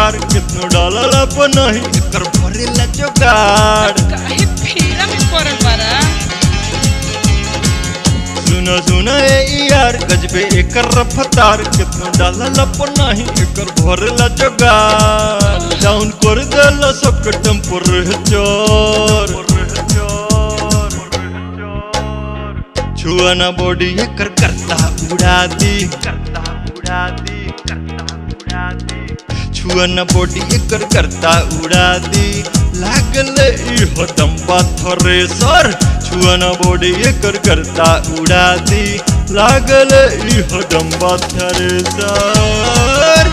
रफ्तार कितनो डालल अपन नहीं एकर भरेला जोगाड़ काहे फेरा में पड़ल बारा सुनो सुनो ए यार गजबे एकर रफ्तार कितनो डालल अपन नहीं एकर भरेला जोगाड़ डाउन कर देला सबके टेम्परेचर छुआना बॉडी एकर करता उड़ा दी करता उड़ा दी करता उड़ा दी छुआना बॉडी एकर करता उड़ा दी लागल ई हदम पाथरे सर छुआना बॉडी एकर करता उड़ा दी लागल ई हदम पाथरे सर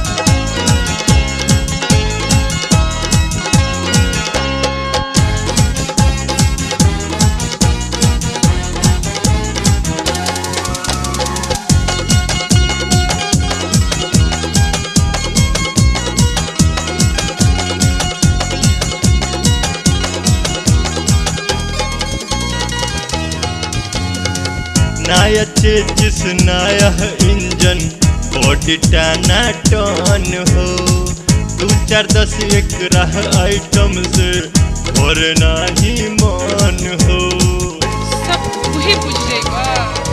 नया चेजिस नया इंजन बॉडी टाना टन हो दू चार दस एक रह आइटम से और नाही मन हो सब वही बुझ जाएगा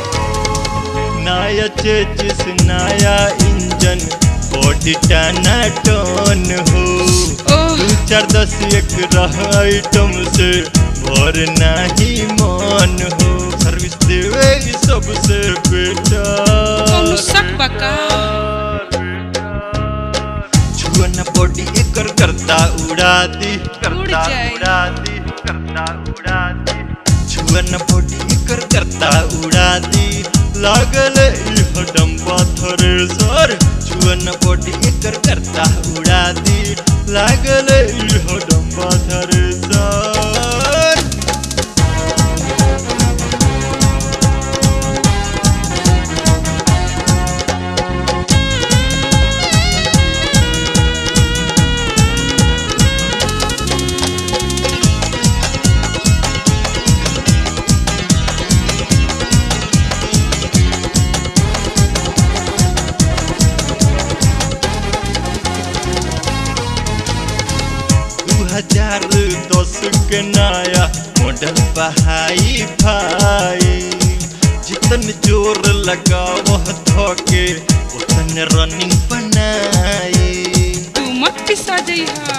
नया चेजिस नया इंजन बॉडी टाना टन हो ओह दू चार दस एक रह आइटम से और नाही मन हो सर्विस देवे ई सबसे कौनो शक बा का? बेटा छुअन बॉडी एकर करता उड़ा दी करता जाए। उड़ा दी करता उड़ा दी छुअन बॉडी एकर करता उड़ा दी लागल ई हडम पाथरे सर छुअन बॉडी एकर करता उड़ा दी लागल ई हडम पाथरे सर दू हजार दस के नया मॉडल बहाई भाई जितन जोर लगावह धोके उतन रनिंग बनाई तू मत पिसा जइहा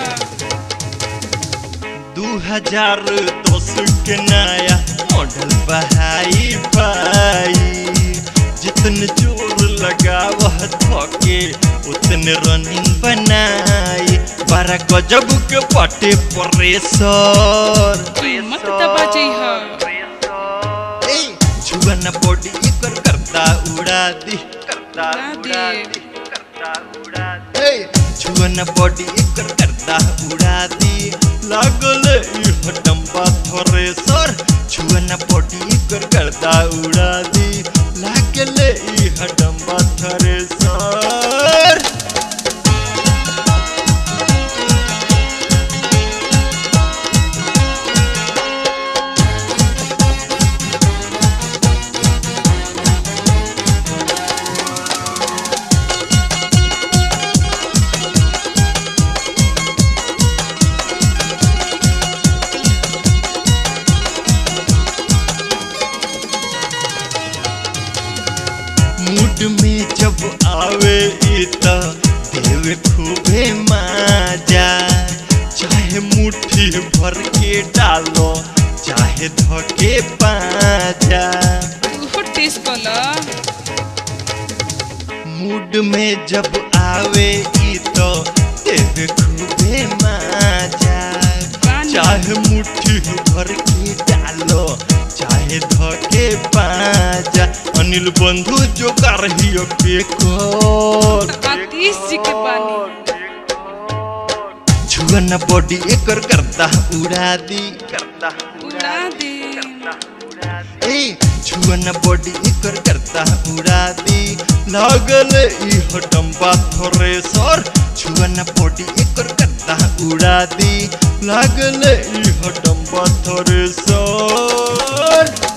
दू हजार दस के नया मॉडल बहाई भाई जितन जोर लगावह धोके उतन रनिंग बनाई बारह गजब के पाटे प्रेशर तू मत दबा जइहा छुअन बॉडी एकर करता उड़ा दी करता उड़ा उड़ा दे। दी करता उड़ा दी छुअन बॉडी एकर करता उड़ा दी लागल ई हटम पाथरे सर छुअन बॉडी एकर करता उड़ा दी लागल ई हटम पाथरे सर मूड में जब आवे ई त देवे खूबे मजा चाहे मुट्ठी भर के डालो चाहे धके पाजा तू टेस्ट कला मूड में जब आवे ई तो देवे खूबे मजा चाहे मुट्ठी भर के डालो चाहे धके पाजा अनिल बंधु जो कर हियो के कर आतिश जी के बानी छुअन बॉडी एकर करता उड़ा दी करता उड़ा दे ए छुअन बॉडी एकर करता उड़ा दी लागल ई हटम पाथरे सर छुअन बॉडी एकर करता उड़ा दी लागल ई हटम पाथरे सर